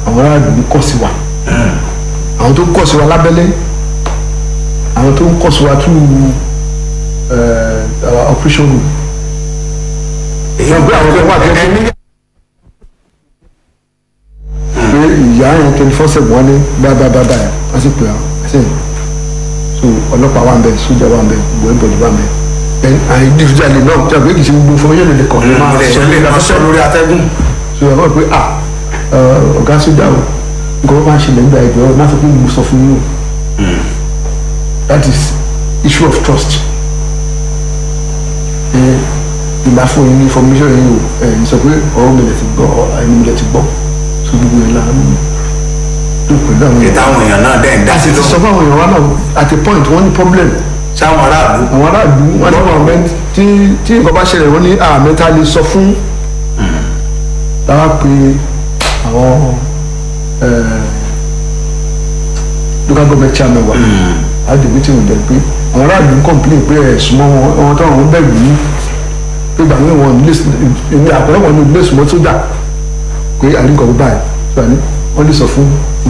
àwọn aráàlú ń kọ̀ sí wa àwọn tó ń kọ̀ sí wa lábẹ́lé àwọn tó ń kọ̀ sí wa through uh, operation room èyí Wọ́n gbé àwọn ọ̀gá wà tẹ́tí. ẹni pé ìyá yẹn twenty four seven wọn ní báyìí wọ́n sì pè á ẹsẹ̀ so ọlọ́pàá wà ń bẹ̀ sójà wà ń bẹ̀ gbọ́dọ̀ wà ń bẹ̀ ẹ̀ àyè dídúdàlẹ̀ náà tí a gbé kìí ṣe gbogbo information lè kàn ní máa ilẹ̀ sọ ìṣẹ̀lẹ̀ lórí máa sọ afẹ́fẹ́ lórí atẹ́gùn so ẹ̀ wọ́n pé à ọ̀gá sójà o nǹkan máa ń ṣẹlẹ̀ nígbà ẹgbẹ́ náà sọ pé mo sọ fún yín o that is issue of trust ẹ ìgbà fún yín ní information yìí o ẹ sọ pé ọ̀rọ̀ mi lè ti gbọ́ ẹni mi lè ti gbọ́ so gbogbo ẹ̀ la ń dùn pẹ̀lú àwọn èèyàn ìtàwọn èèyàn náà dẹ̀ ń dá a sí sì ti sọ lóhùn fún àwọn èèyàn wa náà at a point wọ́n ní problem sáwọn aráàlú àwọn aráàlú wọn ní wọn mẹ́t tí tí nǹkan bá ṣẹlẹ̀ wọ́n ní àmẹ́ta lè sọ fún láwa pé àwọn eh, local government chairman wa a dè meeting with them pé àwọn aráàlú ń complain pé ẹ̀sùn mọ́ wọn wọn tó àwọn bẹ̀rù yìí pé gbàgbé wọn ní ilé àpẹẹrẹ wọn ní ilé ìsúnmọ́ sójà pé àríkọ̀ báyìí wọ́n lè sọ fún